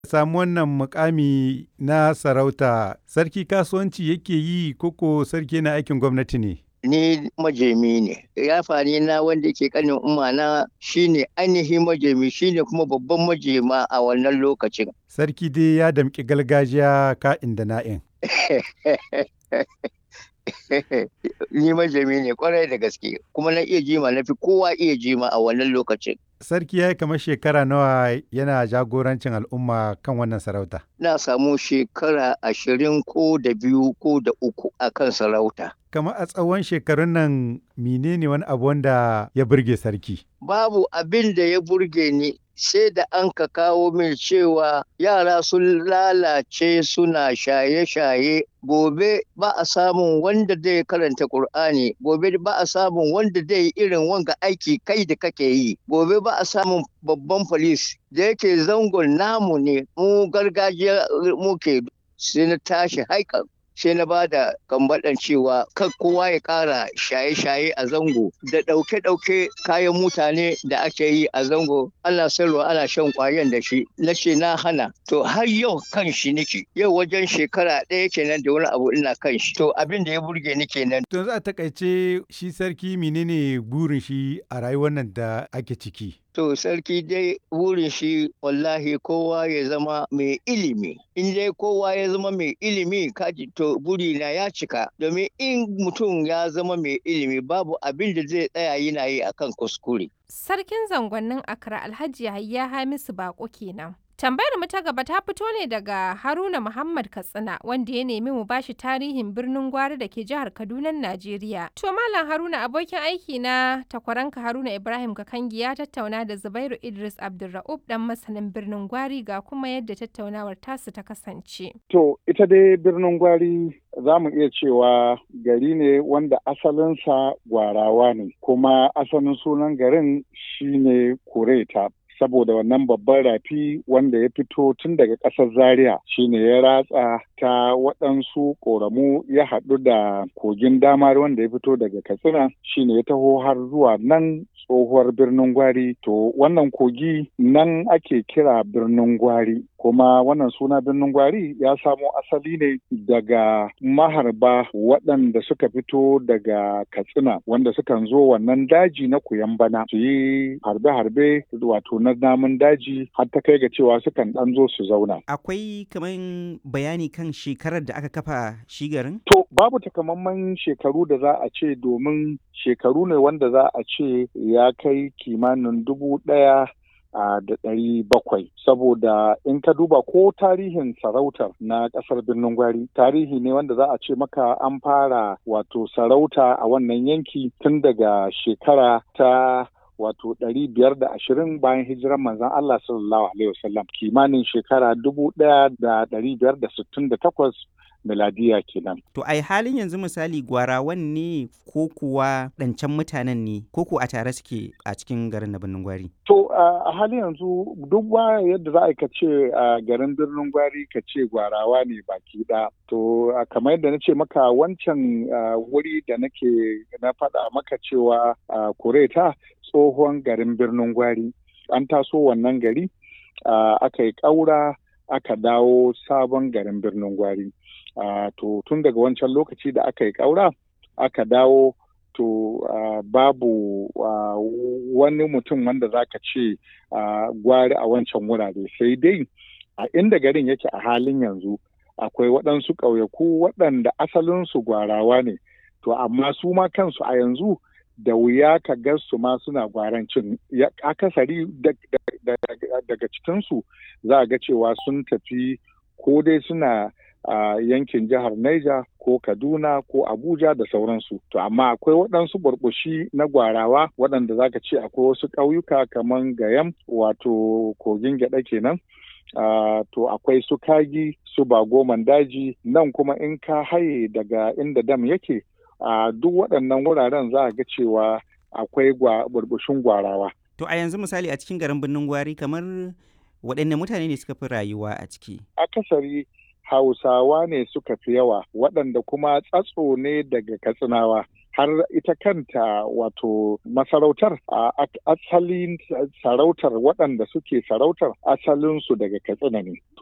samu wannan mukami na sarauta sarki kasuwanci yake yi koko sarki na aikin gwamnati ne? ni majemi ne ya fani na wanda ke kanin umma na shine ainihin majemi shine kuma babban majema a wannan lokacin sarki dai ya damƙi gargajiya ka'in da na'in ni majemi ne kwarai da gaske kuma na iya jima na fi kowa iya jima a wannan lokacin sarki ya yi kamar shekara nawa yana jagorancin al'umma kan wannan sarauta na samu shekara ashirin ko da biyu ko da uku a kan sarauta kamar a tsawon shekarun nan menene wani abu wanda ya burge sarki babu abin da ya burge ni sai da an ka kawo min cewa yara sun lalace suna shaye-shaye gobe ba a samun wanda zai karanta Kur'ani, gobe ba a samun wanda zai irin wanga aiki kai da kake yi gobe ba a samun babban polis da yake zangon namu ne mu gargajiya muke sai na tashi haikan sai na ba da kambaɗan cewa kan kowa ya ƙara shaye-shaye a zango da ɗauke-ɗauke kayan mutane da ake yi a zango ana sayarwa ana shan ƙwayan da shi na ce na hana to har yau kan shi nake yau wajen shekara ɗaya kenan da wani abu ina kan shi to abin da ya burge ni kenan. to za a takaice shi sarki menene burin shi a rayuwar nan da ake ciki. To sarki dai wurin shi wallahi kowa ya zama mai ilimi. In dai kowa ya zama mai ilimi kaji to burina ya cika. Domin in mutum ya zama mai ilimi babu abin da zai tsaya yana yi akan kuskure. Sarkin zangonnin Accra Alhaji Yahaya Hamisu Bako kenan. Tambayar mu ta gaba ta fito ne daga Haruna Muhammad Katsina wanda ya nemi mu bashi tarihin birnin Gwari da ke jihar Kaduna, Najeriya. To Malam Haruna abokin aiki na takwaranka Haruna Ibrahim Kakangi ya tattauna da Zubairu Idris Abdulra'ub dan masanin birnin Gwari ga kuma yadda tattaunawar tasu ta kasance. To ita dai birnin Gwari za mu iya cewa gari ne wanda asalinsa gwarawa ne kuma asalin sunan garin shine Kureta. saboda wannan babban rafi wanda ya fito tun daga ƙasar zaria shine ya ratsa ta waɗansu ƙoramu ya haɗu da kogin damar wanda ya fito daga katsina shine ya taho har zuwa nan tsohuwar birnin gwari to wannan kogi nan ake kira birnin gwari kuma wannan suna birnin gwari ya samo asali ne daga maharba waɗanda suka fito daga katsina wanda sukan zo wannan daji na bana su yi harbe-harbe wato na namun daji har ta kai ga cewa sukan ɗan zo su zauna. Akwai kaman bayani kan shekarar da aka kafa shi garin? To babu takamaiman shekaru da za a ce domin shekaru ne wanda za a ce ya kai kimanin dubu ɗaya a da ɗari bakwai saboda in ka duba ko tarihin sarautar na ƙasar birnin gwari tarihi ne wanda za a ce maka an fara wato sarauta a wannan yanki tun daga shekara ta wato ɗari biyar da ashirin bayan hijiran manzon Allah sallallahu alaihi wasallam kimanin shekara dubu ɗaya da ɗari biyar da sittin da takwas miladiya kenan. To ai halin yanzu misali gwarawan ne ko kuwa ɗancan mutanen ne ko ko a tare suke a cikin garin na birnin gwari? To a halin yanzu duk ba yadda za a ka ce a garin birnin gwari ka ce gwarawa ne baki ɗaya. To kamar yadda na ce maka wancan wuri da nake na faɗa maka cewa kureta tsohon garin birnin gwari an taso wannan gari aka yi ƙaura aka dawo sabon garin birnin gwari. Uh, to tun daga wancan lokaci da aka yi ƙaura aka dawo to uh, babu uh, wani mutum wanda za ka ce gwari a wancan wurare sai dai a inda garin yake a halin yanzu akwai waɗansu ƙauyaku waɗanda asalinsu gwarawa ne to amma su ma kansu a yanzu da wuya ka ga su ma suna gwarancin akasari daga cikinsu za a ga cewa sun tafi ko dai suna a uh, yankin jihar Niger ko Kaduna ko Abuja da sauransu. To amma akwai waɗansu burbushi na gwarawa waɗanda zaka ce akwai wasu ƙauyuka kamar Gayam wato kogin gyaɗa kenan. Uh, to akwai su kagi su bagoman daji nan kuma in ka haye daga inda dam yake a uh, duk waɗannan wuraren za a ga cewa akwai burbushin gwarawa. To a yanzu misali a cikin garin birnin gwari kamar waɗanne mutane ne suka fi rayuwa a ciki? Akasari Hausawa ne suka fi yawa waɗanda kuma tsatso ne daga Katsinawa. har ita kanta wato masarautar a asalin sarautar waɗanda suke sarautar asalinsu daga katsina ne